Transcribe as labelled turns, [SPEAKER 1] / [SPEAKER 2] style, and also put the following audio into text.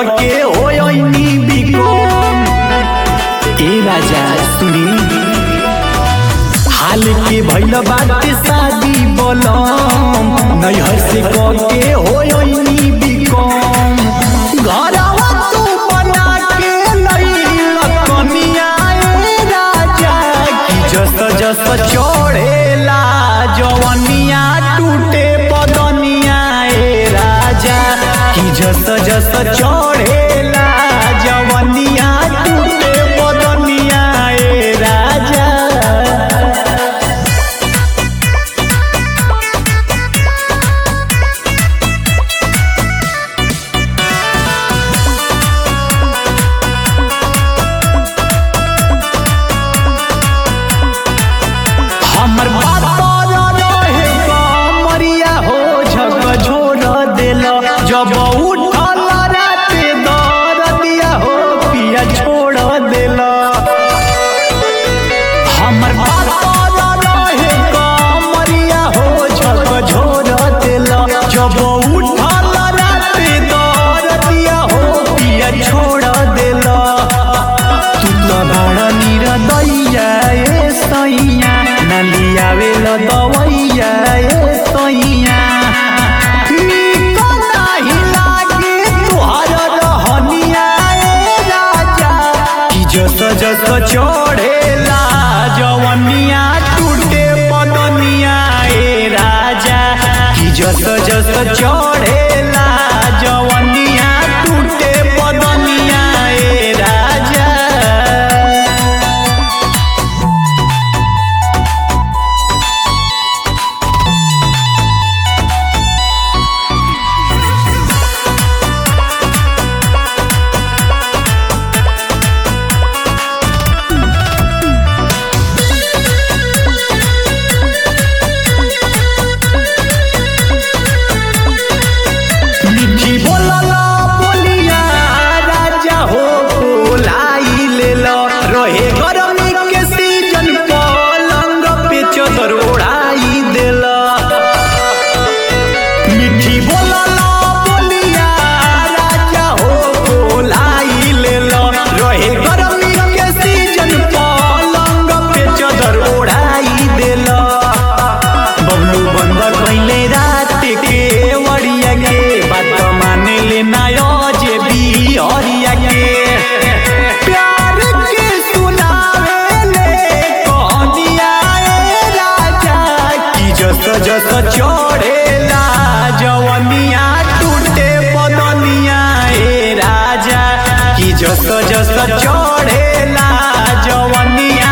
[SPEAKER 1] के होयनी बिकोम ए राजा सुनी हाल के भइल बाटे शादी बोलम नैहर से के होयनी बिकोम घरवा तू बना के लइल कनिया ए राजा की जस जस चढ़ेला जवनिया टूटे पदनिया ए राजा की जस जस चढ़ेला जवनिया टूटे पदनिया ए राजा हमर बात पर रहे कमरिया हो झक झोर देल जब उठल राते दर दिया हो पिया छोड़ देल हमर बात पर रहे कमरिया हो झक झोर देल जब उठल राते दर दिया हो पिया छोड़ देल तू त बड़ निरदैया ए सैया नलियावेल दवैया ए सैया निक नाही लागे तुहर रहनिया ए राजा कि जस जस चढ़ेला जवनिया टूटे पदनिया ए राजा कि जस जस चढ़ेला जवनिया टूटे पदनिया ए राजा मिठी बोलला बोलिया राजा हो बोलाई लेल रहे गरमी के सीजन पलंग पे चदर ओढ़ाई देल मिठी बोलला बोलिया राजा हो बोलाई लेल रहे गरमी के सीजन पलंग पे चदर ओढ़ाई देल बबलू बंदर पहले रात के वड़िया के बात माने ले नायो जे भी हरिया के प्यार के सुनावे ले कहानिया ए राजा की जस जस चढ़ेला जवनिया टूटे पदनिया ए राजा की जस जस चढ़ेला जवनिया